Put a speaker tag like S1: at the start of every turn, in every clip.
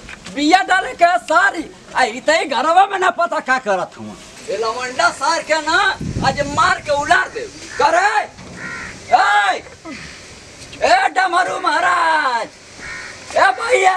S1: बिया डाले के सारी आ इतई घरवा में ना पता का करत हूँ ए लवंडा सार के ना आज मार के उलार दे करे ए ए डमरू महाराज ए भैया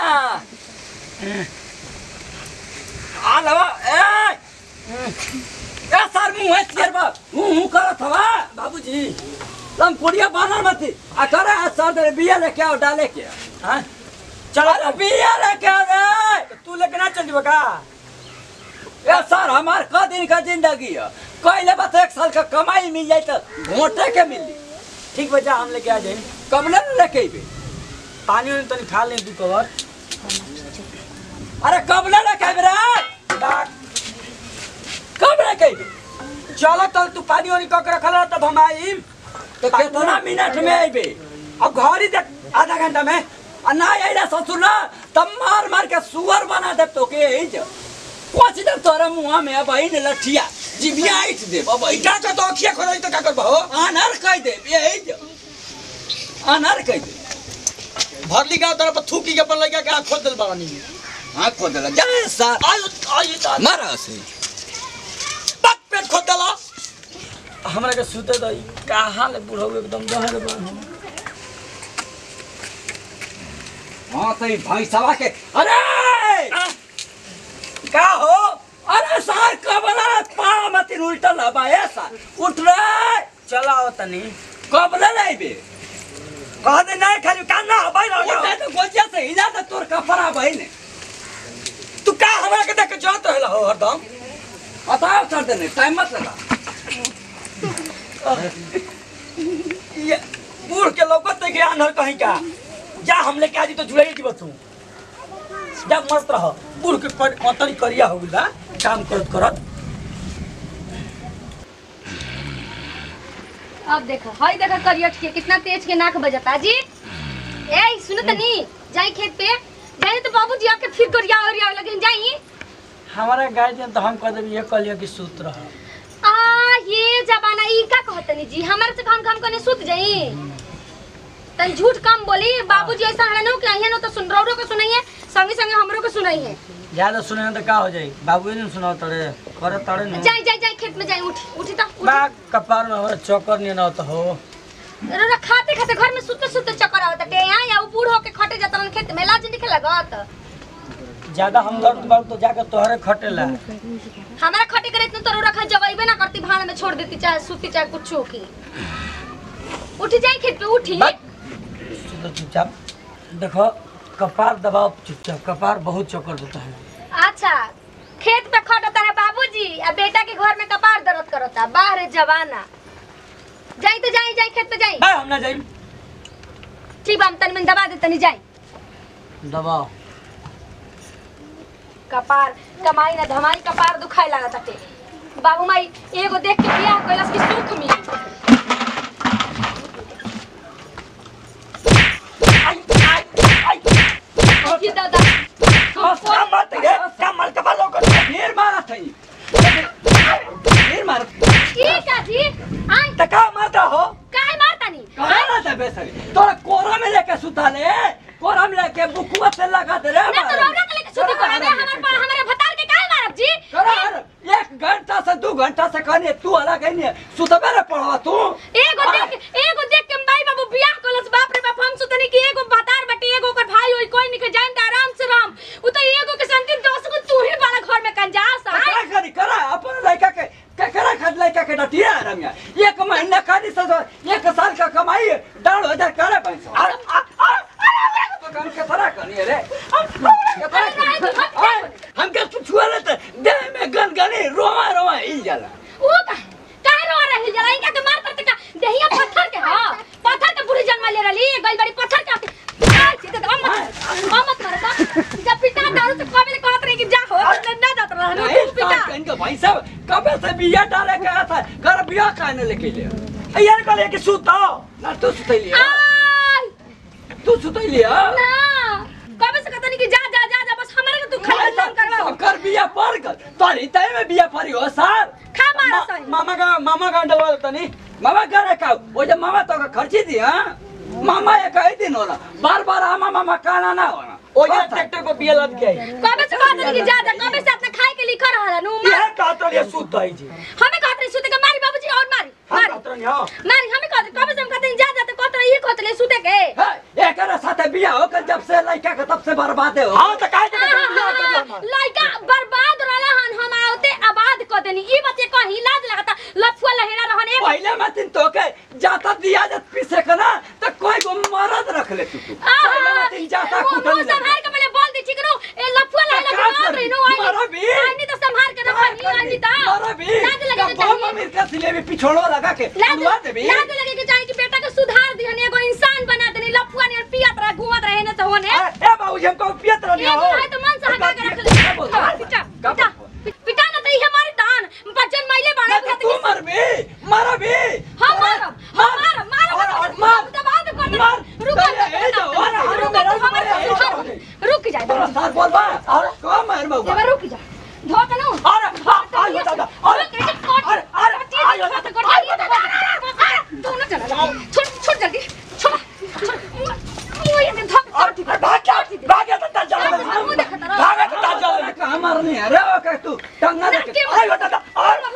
S1: आ लवा ए ए सर मुंह है तेर बा मुंह मुंह करत हवा बाबूजी लम पुड़िया बानर मती आ करे आ सर दे बिया लेके आओ डाले के हां चलो अरे बिया लेके आ रे
S2: तू लेके ना चल का
S1: ए सर हमार क दिन का जिंदगी है कहले बस एक साल का कमाई मिल जाए तो घोटे के मिली
S2: ठीक बच्चा हम लेके आ जाए
S1: कब ना लेके अइबे
S2: पानी वानी तनी खा ले तू कवर
S1: अरे कब ना लेके अइबे रे
S2: डाक
S1: कब लेके अइबे
S2: चलो तल तू पानी वानी कक रखल तब हम आइम
S1: तो कितना मिनट में अइबे
S2: अब घर ही देख आधा घंटा में
S1: आ ना आइला ससुर ना तब मार मार के सुअर बना दे तो के ही जो कुछ दे तोरा मुंह में अब आई ने लठिया जिबिया आइट दे अब
S2: क्या कर तो अखिया खोल तो क्या कर बहो
S1: अनर कह दे यही जो अनर कह दे
S2: भरली गांव तरफ थूकी के अपन लगा के आँख खोल दिल बानी
S1: हाँ खोद ला जा सर
S2: आयो आयो ता
S1: मारा से
S2: पक पेट खोल दला हमरा के सुते दई कहां ले बुढ़ऊ एकदम दहर बन
S1: हाँ तो ये भाई सभा के अरे का हो अरे सर कबला पाँव मत उल्टल हवा है सर उठ रे
S2: चलाओ तनी
S1: कबला लाइबे
S2: कह दे नहीं खाली काना भाई
S1: उठे तो गोजिया से हिला तो तोर कपड़ा बहिने
S2: तू का हमरा के देख के जात रहला हो हरदम
S1: बताओ सर देने टाइम मत लगा
S2: ये बूढ़ के लौकत के आनर कहीं का जा हम लेके आजी तो जुड़ाई जीव तू जा मस्त रह बूढ़ के कर अंतरी करिया हो गइला काम करत करत
S3: अब देखो हई देखो करियट के कितना तेज के नाक बजता जी ए सुनो तनी जाई खेत पे जाई तो बाबूजी आके फिर करिया और या लेकिन जाई
S2: हमारा गार्जियन तो हम कह देब ये कहलिए कि सूत रह
S3: आ ये जमाना ई का कहतनी जी हमारे से हम काम करने सुत जाई तन झूठ कम बोली बाबूजी ऐसा हड़नो कि अहिया नो तो सुन रहो के सुनाइए संगे संगे हमरो के सुनाइए
S2: ज्यादा सुने तो का हो जाई बाबू ने सुनाओ तड़े करे तड़े न
S3: जाई जाई जाई खेत में जाई उठी उठी तो उठी।
S2: बा कपार में हमारा चक्कर नहीं ना तो हो
S3: रो रो खाते खाते घर में सुते सुते चक्कर आवत टे यहाँ या ऊ बूढ़ होके खटे जाता रन खेत में लाज नहीं लगत
S2: ज्यादा हम दर्द बाबू तो जाकर तोहरे खटेला
S3: हमारा खटे करे इतने तो रखा जगइबे ना करती भाड़ में छोड़ देती चाहे सूती चाहे कुछ की उठी जाई खेत पे उठी
S2: बस। सुनो चुपचाप देखो कपार दबाओ चुपचाप कपार बहुत चक्कर देता है
S3: अच्छा खेत पे खटता है बाबूजी आ बेटा के घर में कपार दर्द करता बाहर जवाना जाई तो जाई जाई खेत पे जाई
S2: बा हम ना जाई
S3: ठीक बा हम तन में दबा दे तनी जाई
S2: दबाओ
S3: कपार कमाई ना धमाई कपार दुखाए लागत ताटे बाबू माई एगो देख के बियाह कैलस की सुख मिली
S2: आई आई आई
S3: कि दादा
S2: का मत रे का मत का बालो कर
S1: ढेर मारा था ये ढेर मारा
S3: की का जी आई
S2: तका मारता हो
S3: काहे मारतानी
S1: कहाँ ना था बेसरी तोरा कोरा में लेके सुता ले कोरा में लेके बुकुआ से लगा दे रे
S3: ना तो रौना के लेके सुती कोना में हमार पर हमारे भतार के काहे मारब जी
S1: करार एक घंटा से दू घंटा से कहनी तू अलग है नहीं सुतबे रे पढ़वा तू
S3: एगो देख एगो देख के माई बाबू बियाह कलस बाप रे बाप हम सुतनी कि एगो भतार बटे एगो ओकर भाई होई कोई नहीं के जान त आराम से राम उ तो एगो के संति दस गो तू ही वाला घर में कंजास
S1: क्या
S3: है
S1: करी करा अपन लड़का के ककरा खद लड़का के डटिया रंगा एक महीना खाली से तो एक साल का कमाई डाल हो जा करे पैसा अरे तो काम के तरह करनी रे हम के तू छुआ लेते देह में गन गनी रोवा रोवा हिल जाला
S3: उ का काहे रो रही जरा इनका के मार करते का देहिया पत्थर के हां पत्थर के बुढ़ी जन्म ले रही गई बड़ी पत्थर के आके आ, सीधे तो मत मत मारता जब पिता दारू से कबे कहत रही कि जा हो ना जात रहा
S1: नहीं
S3: तू पिता
S1: साल इनका भाई साहब कबे से बिया डाले के था घर बिया खाने लेके ले
S2: यार कहले कि सूतो
S1: ना तू सुतैली
S3: आई
S1: तू सुतैली हां
S3: ना कबे से कहता नहीं कि जा जा जा जा बस हमारे को तू खाली काम करवा
S1: कर बिया पर कर तोरी तय में बिया परी हो सर
S3: खा मारा सही
S2: मामा का मामा का डलवा देता नहीं
S1: मामा करे का वो जब मामा तो का खर्ची दी हाँ मामा ये कही दिन होला बार बार आमा मामा काना ना होना
S2: ओए ट्रैक्टर को बिया लद के आई
S3: कबे से कहत रही कि ज्यादा कबे से अपने खाए के लिखा रहला नु
S2: यह कहत रही सूत दई जी
S3: हमें कहत रही सुते के मारी बाबूजी और मारी
S2: हम
S3: मारी
S2: कहत रही हां
S3: मारी हमें कहत कबे से हम कहते हैं जा जा तो कहत रही ये कहत रही सुते के
S1: है एकरा साथे बिया होकर जब से लड़का के तब से बर्बादे हो
S2: हां त काहे के बिया कर दिया
S3: लड़का बर्बाद रहला हन हम आवते आबाद क देनी ई बच्चे कहीं लाज लगता लफुआ लहेरा रहन एक
S1: पहले मैं दिन तो के जाता दिया जब पीसे का ना तो कोई को मरद रख ले तू तू पहले मैं दिन जाता
S3: मुंह
S1: कुटल
S3: संभाल के मैंने बोल दी चिकरो ए लफुआ लहेरा
S1: का
S3: के मार रही नो आई
S1: मारा भी।
S3: आई नहीं तो संभाल के रख नहीं आई नहीं तो
S1: मारा भी
S3: लाज लगे
S1: का बम अमीर का सिले में पिछोड़ो लगा के
S3: लाज
S1: उड़वा दे भी
S3: लाज लगे कि चाहिए कि बेटा के सुधार दिहन एगो इंसान बना देनी लफुआ ने पियत रह घूमत रहे न तो होने
S1: ए बाबूजी हमको पियत रहनी
S3: ये
S1: हो
S3: है तो मन से हटा के रख ले पिटा पिटा पिटा ना तो ये हमारी दान बच्चन मैले बाड़ा
S1: ना तो तू मर भी मारा भी
S3: हम मारब हम मारब मारब
S1: और- और मार।
S3: दबा दे कर
S1: मार।
S3: रुक
S1: तो ये- ये जो हो रहा है,
S3: रुक
S1: मेरा-
S3: हमारे
S1: मेरा-
S3: सुधार रुक जा
S1: तोरा साथ बोल बा और को मार बाबू
S3: देवा रुक जा धोक नु
S1: अरे हाँ आज बता दो अरे अरे अरे आज
S3: तू ना चला छोड़ छोड़ जल्दी छोड़ छोड़ मुंह ये धोक
S1: अरे भाग जा भाग जा तो जा भाग जा तो जा कहां मारने अरे ओ का तू टंगा दे अरे बता दो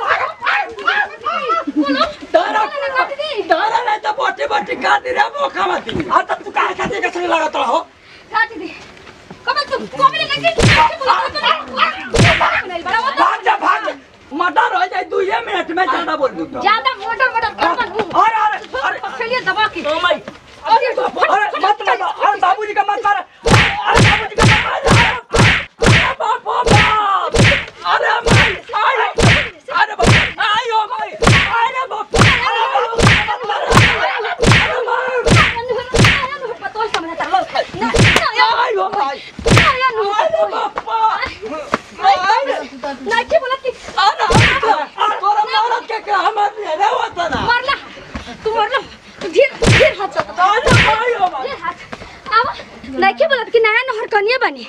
S3: बोलो
S1: तारा तारा नहीं तो बोटी बोटी काट दे रे मौका मत आ तो तू काहे खाते के संग लागत रहो
S3: काट दे कब तू कोबले लगे
S1: भाग जा भाग जा मर्डर हो जाए दू ये मिनट में ज्यादा बोल दूं तो
S3: ज्यादा मोटा मोटा कर मत
S1: अरे अरे अरे
S3: चलिए दबा के
S1: ओ माय अरे अरे मत मारो अरे बाबूजी का मत मारो अरे बाबूजी का मत मारो अरे बाप बाप अरे माय अरे अरे बाप आयो माय अरे बाप अरे बाप मत मारो अरे माय
S3: पतो समझ चलो ना
S1: आयो माय
S3: ना नु
S1: अरे बापा
S3: ना के बोला कि
S1: अरे अरे तोरा मारत के का हमर रे होता ना
S3: मरला तू मरला तू धीर धीर हाथ चला
S1: अरे आयो माय
S3: धीर हाथ आवा ना के बोला कि नया नहर कनिया बनी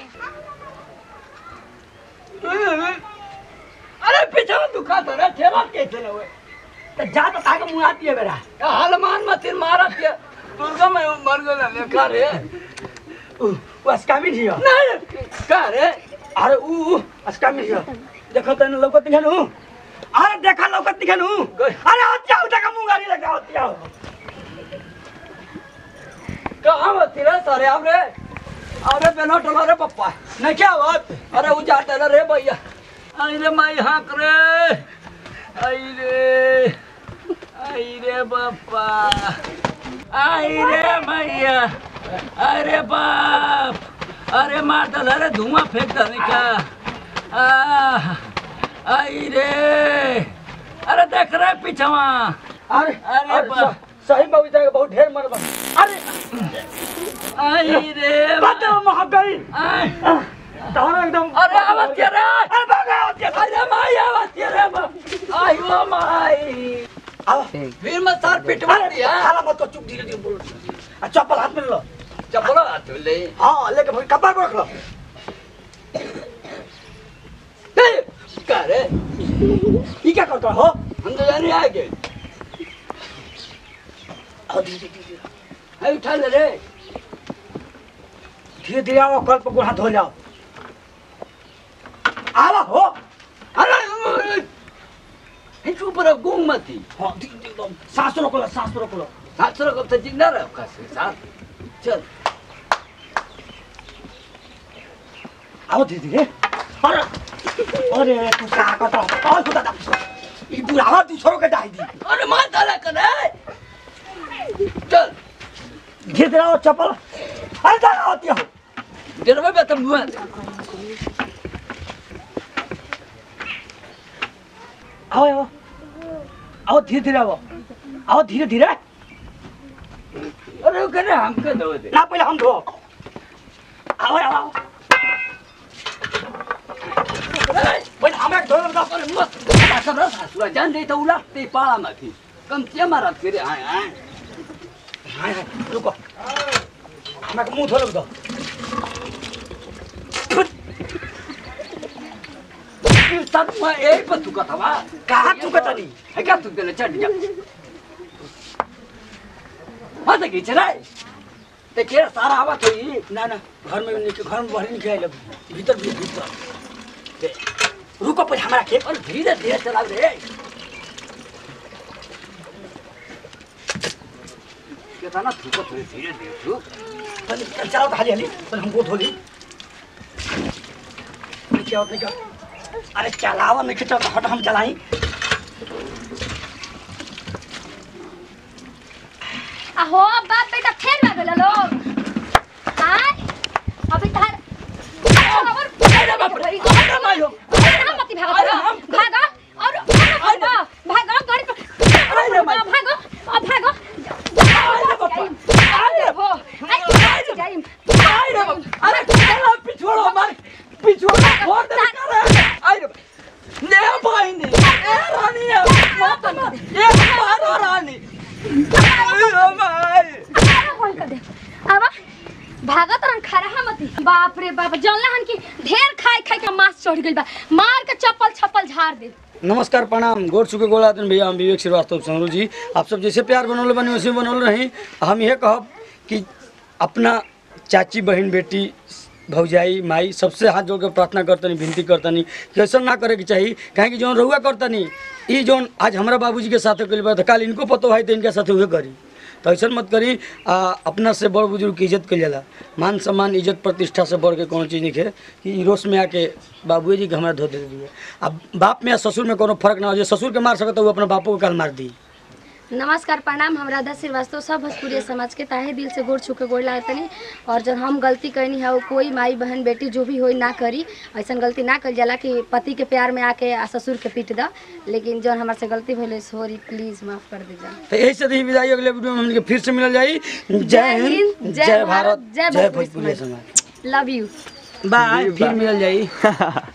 S1: अरे पीछे में दुखा तो रे ठेला कैसे न हुए तो जा तो ताके मुंह आती है मेरा हनुमान मत मारा दिया दुर्गा में मर गया लेखा रे
S2: वास्कामी जियो
S1: नहीं का रे
S2: अरे ऊ अस्कामी जियो देखो तने लौकत दिखन ऊ अरे देखा लौकत दिखन ऊ अरे हत्या उठा का मुंह गाड़ी लगा हत्या
S1: कहाँ मत रे सारे अब रे अरे बेनो टला रे पप्पा नहीं क्या बात अरे वो जाते रे रे भैया आई रे माई हाँक रे आई रे आई रे बापा आई रे भैया अरे बाप अरे मार दल अरे धुआं फेंक दल का आ, आई रे अरे देख रहे पीछवा
S2: अरे
S1: अरे
S2: अरे
S1: बा-
S2: स- सही बाबू जाके बहुत ढेर मरबा अरे
S1: आई रे
S2: बात महक गई
S1: आई
S2: तहरा एकदम
S1: अरे आवाज के रे
S2: अरे भागा हत्या
S1: अरे माई आवाज के रे बाप आई ओ माई
S2: आओ
S1: फिर मैं सर पिटवा
S2: अरे
S1: दिया
S2: हाला मत कर चुप धीरे धीरे बोलो आ चप्पल हाथ में ले लो
S1: चपलो हाथ ले
S2: हाँ लेके भाई कपार पर रख लो
S1: का रे
S2: ये क्या करता हो
S1: हम तो जाने आगे
S2: आओ धीरे धीरे धीरे
S1: आई उठा ले रे
S2: धीरे धीरे आओ कल पर हाथ धो जाओ आवा हो
S1: अरे हे चुप रह गुंग मती
S2: हाँ धीरे धीरे एकदम सांस रोक लो सांस रोक लो
S1: सात सौ कब तक जिंदा रह कैसे साथ चल
S2: आओ धीरे धीरे अरे अरे तू क्या करता हो और खुदा दा ये बुढ़ावा दूसरों के डाई दी
S1: अरे मार डाला कर रे चल
S2: धीरे धीरे आओ चप्पल अरे जाना होती हो
S1: तेरे में बेतम हुआ
S2: आओ आओ आओ धीरे धीरे आओ आओ धीरे धीरे
S1: अरे वो करे हमके दो दे
S2: ना पहले हम धो आओ आओ आओ पहले हम एक धो दो
S1: अरे मत बता कर रहा सासुआ जान दे तो उलाटते पाला माथि कम क्या मारा फिर आए आए
S2: हाय हाय रुको हम एक मुंह धो दो
S1: फिर तक मैं एक पर तुका था वा
S2: कहाँ चुकता नहीं
S1: है क्या तुक देले चढ़ जा हाँ तो खींच रहा है ते के सारा आवत होई
S2: ना ना घर में नहीं घर में बाहर नहीं खाए भीतर भी भीतर ते, रुको पहले हमारा खेत
S1: और धीरे धीरे चलाओ रे कितना थूकत हुई धीरे धीरे थूक
S2: पहले चलाओ तो हाली हाली पहले हमको धो ली नहीं क्या नहीं क्या अरे चलावा नहीं खींचा हट हम चलाई
S3: आहो बाप बेटा फेर भाग गेल लोग आय अबे तार अरे बाप रे अरे मायो हम मत भागो भागो और भागो भागो गाड़ी पर भागो अब भागो अरे हो अरे जाइम
S1: अरे चला पिछोड़ो मार पिछोड़ो फोड़ दे करे अरे ने भाई ने ए रानी है मत मार ए मारो रानी ए माय
S3: होल कर दे अब भागत रन खरहा मती बाप रे बाप जानला हन की ढेर खाई खाई के मांस चढ़ गइल बा मार के चप्पल छप्पल झाड़ दे
S2: नमस्कार प्रणाम गोर चुके गोला दिन भैया हम विवेक श्रीवास्तव संगरू जी आप सब जैसे प्यार बनौले बने वैसे बनौले रही हम यह कहब कि अपना चाची बहन बेटी भौजाई माई सबसे हाथ जोड़ के प्रार्थना करतनी विनती करतनी कि ऐसा ना करे के चाहिए काहे कि जौन रहुआ करतनी ई जौन आज हमारा बाबूजी के साथ कइल बा त काल इनको पतो है तो इनके साथ उहे करी तो ऐसा मत करी आ, अपना से बड़ बुजुर्ग की इज्जत कइल जाला मान सम्मान इज्जत प्रतिष्ठा से बढ़ के कोनो चीज़ नहीं है कि ई रोस में आके बाबू जी के हमारा धो दे दिए अब बाप में या ससुर में कोनो फर्क ना हो जाए ससुर के मार सकता वो अपना बापो के काल मार दी
S3: नमस्कार प्रणाम हम राधा श्रीवास्तव सब भोजपुरी समाज के ताहे दिल से गोड़ छुके गोड़ लागतनी और जब हम गलती करनी है वो कोई माई बहन बेटी जो भी होई ना करी ऐसा गलती ना कल जाला कि पति के प्यार में आके आ ससुर के पीट दा लेकिन जौन हमारे से गलती भइले सॉरी प्लीज माफ कर दीजिए
S2: तो यही से दी विदाई अगले वीडियो में हमके फिर से मिल जाई जय हिंद जय भारत जय भोजपुरी समाज
S3: लव यू
S2: बाय फिर मिल जाई